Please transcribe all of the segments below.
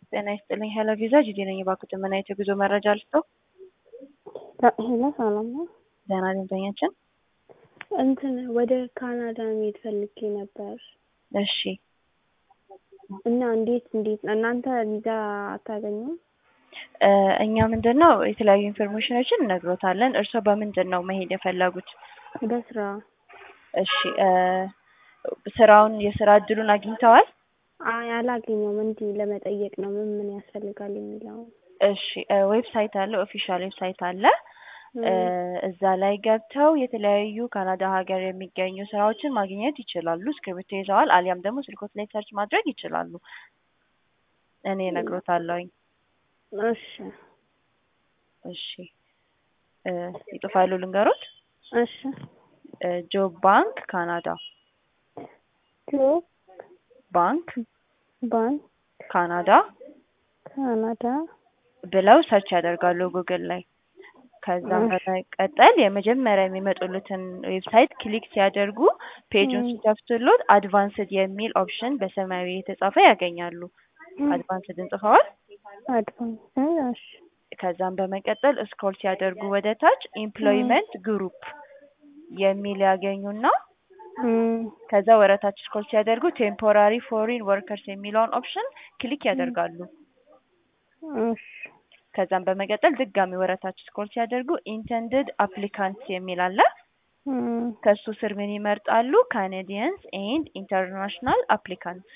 ጤና ይስጥልኝ ሄሎ ቪዛ ጂዲ ነኝ። እባክዎት ምን አይነት የጉዞ መረጃ ልስጥዎ? ሄሎ ሰላም ነው። ደህና ደንበኛችን። እንትን ወደ ካናዳ መሄድ ፈልጌ ነበር እሺ እና እንዴት እንዴት እናንተ ቪዛ አታገኙም? እ እኛ ምንድን ነው የተለያዩ ኢንፎርሜሽኖችን እነግሮታለን። እርስዎ በምንድን ነው መሄድ የፈለጉት? በስራ እሺ እ ስራውን የስራ እድሉን አግኝተዋል? አይ አላገኘውም። እንዲህ ለመጠየቅ ነው ምን ምን ያስፈልጋል የሚለው። እሺ እ ዌብሳይት አለ፣ ኦፊሻል ዌብሳይት አለ። እ እዛ ላይ ገብተው የተለያዩ ካናዳ ሀገር የሚገኙ ስራዎችን ማግኘት ይችላሉ። እስክሪብቶ ይዘዋል፣ አሊያም ደግሞ ስልኮት ላይ ሰርች ማድረግ ይችላሉ። እኔ እነግሮታለሁኝ። እሺ እሺ እ ይጽፋሉ ልንገሮት? እሺ እ ጆብ ባንክ ካናዳ ጆብ ባንክ ባንክ ካናዳ ካናዳ ብለው ሰርች ያደርጋሉ ጉግል ላይ። ከዛም በመቀጠል የመጀመሪያ የሚመጡለትን ዌብሳይት ክሊክ ሲያደርጉ ፔጁን ሲከፍቱሎት አድቫንስድ የሚል ኦፕሽን በሰማያዊ የተጻፈ ያገኛሉ። አድቫንስድ እንጽፈዋል። አድቫንስ እሺ ከዛም በመቀጠል ስክሮል ሲያደርጉ ወደ ታች ኤምፕሎይመንት ግሩፕ የሚል ያገኙና እም ከዛ ወረታች ስክሮል ሲያደርጉ ቴምፖራሪ ፎሪን ወርከርስ የሚለውን ኦፕሽን ክሊክ ያደርጋሉ። እሺ ከዛም በመቀጠል ድጋሚ ወረታች ስክሮል ሲያደርጉ ኢንተንድድ አፕሊካንትስ የሚል አለ። እም ከሱ ስር ምን ይመርጣሉ? ካናዲያንስ ኤንድ ኢንተርናሽናል አፕሊካንትስ።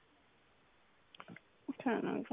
ካናዳ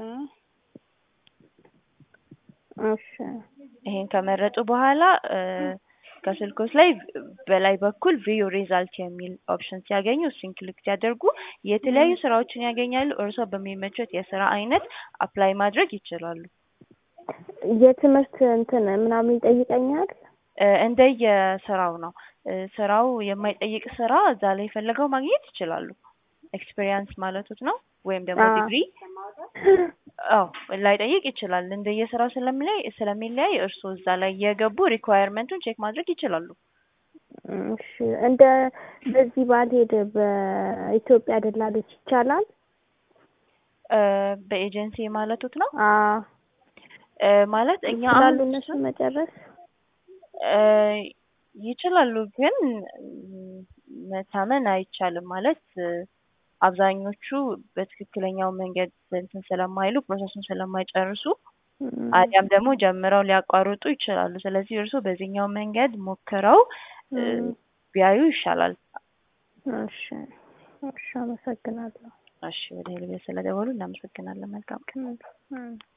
እሺ ይሄን ከመረጡ በኋላ እ ከስልኮች ላይ በላይ በኩል ቪው ሪዛልት የሚል ኦፕሽን ሲያገኙ እሱን ክሊክ ሲያደርጉ የተለያዩ ስራዎችን ያገኛሉ። እርስዎ በሚመቾት የስራ አይነት አፕላይ ማድረግ ይችላሉ። የትምህርት እንትን ምናምን ይጠይቀኛል? እ እንደየ ስራው ነው። እ ስራው የማይጠይቅ ስራ እዛ ላይ ፈልገው ማግኘት ይችላሉ። ኤክስፔሪያንስ ማለቱት ነው ወይም ደግሞ አዎ። ዲግሪ አዎ ላይጠይቅ ይችላል። እንደየስራው ስለሚለይ ስለሚለያይ እርስዎ እዛ ላይ የገቡ ሪኳየርመንቱን ቼክ ማድረግ ይችላሉ። እሺ እንደ በዚህ ባልሄድ በኢትዮጵያ ደላሎች ይቻላል? እ በኤጀንሲ ማለቱት ነው አዎ እ ማለት እኛ ይችላሉ አሁን እነሱ መጨረስ? እ ይችላሉ ግን መታመን አይቻልም። ማለት እ አብዛኞቹ በትክክለኛው መንገድ እንትን ስለማይሉ ፕሮሰሱን ስለማይጨርሱ እም አሊያም ደግሞ ጀምረው ሊያቋርጡ ይችላሉ። ስለዚህ እርስዎ በዚህኛው መንገድ ሞክረው እ እም ቢያዩ ይሻላል። እሺ እሺ አመሰግናለሁ። እሺ ወደ ሄልቤ ስለደወሉ እናመሰግናለን። መልካም ቀን። እም እም